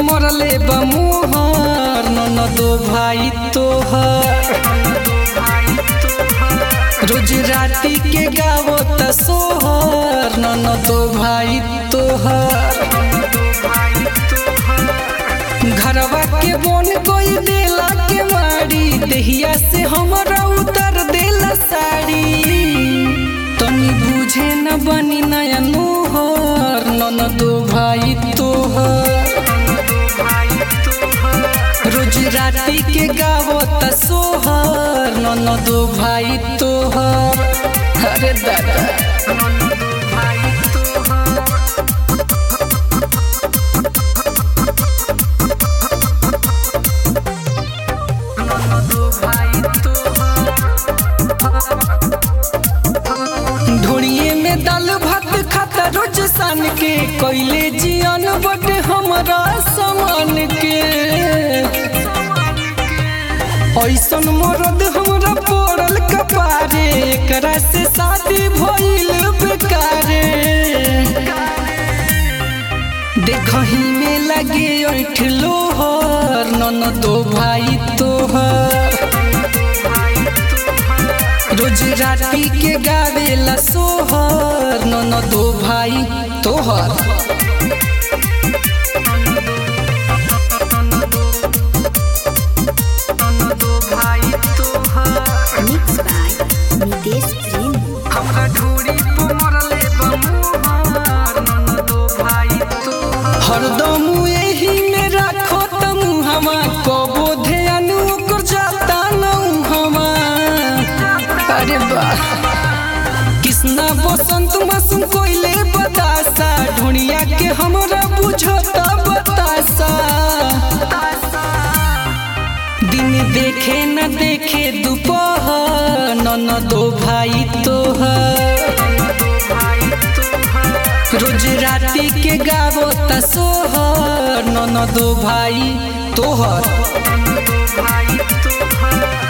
मरले बमुहर ननदो भाई तोहर रोज राती के गावो त सोहर ननदो भाई तोहर घरवा के बोन कोई देला के मारी देहिया से हमरा उतर देला साड़ी तनी बुझे न बनी नया नोहर ननदो भाई तोहर रोज राती के गावो त सोहर ननदो भाई तोहर अरे दादा ढोड़िए में दाल भात खाता रोज सान के कोइले जियन बट हमरा समान के ऐसन मरद हमरा पड़ल कपारे एकरा से शादी भइल बेकारे देखही में लगे ऐठ लोहर ननदो भाई तोहर रोज राती के गावेला सोहर ननदो भाई तोहर Mixed by Nitesh Prem. हमरा ढूड़ी पे मरले बमुहार ननदो भाई तोहर हरदम एही में राखो तम हमा कबो ध्यान ओकर जाता न हमा अरे वाह कृष्णा बसंत मासूम कोइले बतासा ढूंढिया के हमरा बुझता बतासा दिन देखे न देखे दोपहर ननदो भाई तोहर रोज राती के गावो त सोहर ननदो भाई तोहर